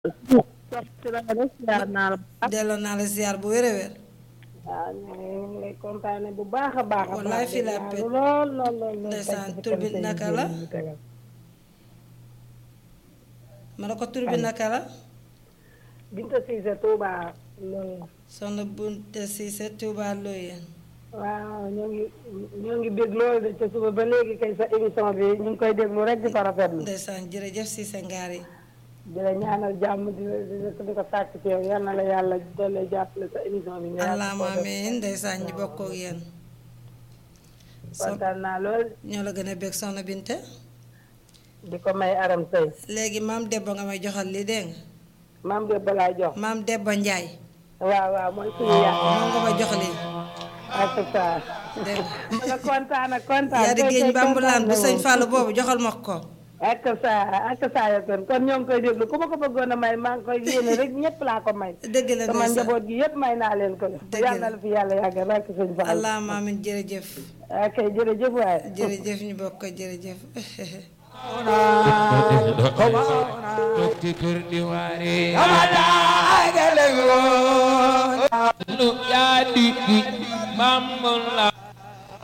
ci la nga def ziar naa la bu baax. delloo naa la ziar bu wér a wér. waaw ñu ngi lay kontaane bu baax a baax a baax. wallaay fii la pet lool lool lool. ndeysaan tur bi naka la ma ne ko tur bi naka la. Binta Cissé Touba loolu. soxna Bunte Cissé Touba Loyeen. waaw ñoo ngi ñoo ngi dégg loolu de ca suba ba léegi kay sa émission bi ñu ngi koy déglu rek di ko rafetlu. ndeysaan jërëjëf Cissé ngaar yi. di la ñaanal jàmm di la di la di ko sàkk ci yow yal na la yàlla doole jàppale sa émission bi. nga yàgg allahumma koo def. amiin ndeysaan ñu bokk ak yéen. so kontaan naa lool ñoo la gën a bég soxna Binte. di ko may aram sëy léegi maam Debba nga may joxal li dégg nga. maam de balaay jox. maam Debba Njaay waaw waaw mooy suñu yàq. moom nga may jox lii. ak sa. dégg ma nga kontaan ak kontaan. yaa di tey géej tey bambulaan bu kontaan sëñ na Fallou boobu joxal ma ko. ak sa ak saa ya kon kon ñoo ngi koy déglu ku ma ko bëggoon a may maa ngi koy yéene rek ñëpp laa ko may. dëgg la sama ndeysaan njaboot gi yëpp may naa leen ko. Dëgg la yàlla na la fi yàlla yàggal rek sëñ Fall. allahumma amiin jërëjëf. ok jërëjëf waay. jërëjëf ñu bokk ko jërëjëf. Dokti kurdi wari lu ya di di mamun la